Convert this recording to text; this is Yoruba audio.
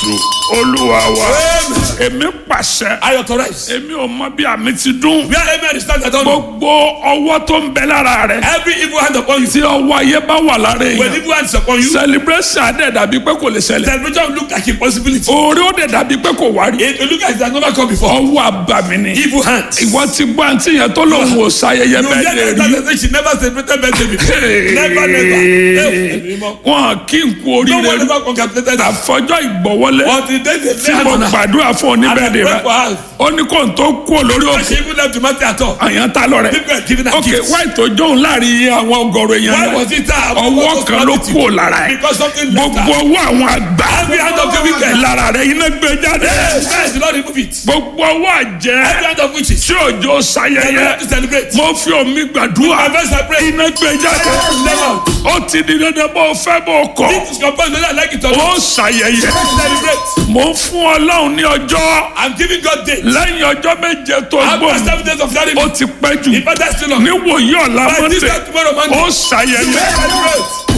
jésù olúwa wa èmi pàṣẹ I authorize. èmi ò mọ bí àmì ti dún Where amen is stand, I don't know. gbogbo ọwọ́ tó ń bẹ lára rẹ Every evil hand upon you. tí ọwọ́ ayé bá wà lára When èèyàn evil hand is upon you, celebration adé dàbí pé kò lè ṣẹlẹ̀ celebration will look like impossibility. orí ó dẹ̀ dàbí pé kò wá rí It will look like it has never come before. ọwọ́ àbàmì ni Evil hands. ìwọ ti gbọ́ àǹtí yẹn tó lòun ò ṣayẹyẹ You bẹ́ẹ̀ lè get rí that say she never celebrated birthday before. Never, never. Eh, wọn kí n kú No oríire one ever congratulated her. àfọjọ́ ìgbọ̀wọ́lé Until then they tí lay mo hands on her. gbàdúrà fún And I oníbẹ̀rẹ̀ pray rẹ for her. ó ní kó n tó kú olórí But òkè she even left the matter at all. àyàn ta lọ rẹ People are giving her ok gifts. wáì tó jóun láàrin iye àwọn ọgọrọ èèyàn Why yẹn was it that? ọwọ́ kan ló kú ò lára ẹ Because something left gbogbo her. ọwọ́ àwọn àgbà Every hand of the wicked. lára rẹ iná gbé jáde Yes, yes, the Lord remove it. gbogbo ọwọ́ àjẹ́ Every hand of witches. tí òjò They sayẹyẹ have to celebrate. mo fi omi gbàdúrà My verse I pray. iná gbé jáde Never out. ó ti di dandan bó o fẹ́ bó o kọ̀ This is composed whether I like it or ó not. ṣàyẹyẹ Celebrate. mo ń fún ọlọ́run ní ọjọ́ I'm giving God date. lẹ́yìn ọjọ́ méje tó After gbòm seven days of that, ó ti pẹ́ jù if I die still on. níwòyí ọ̀la By this mọ́tẹ̀ time tomorrow ó Monday. ṣàyẹyẹ Celebrate.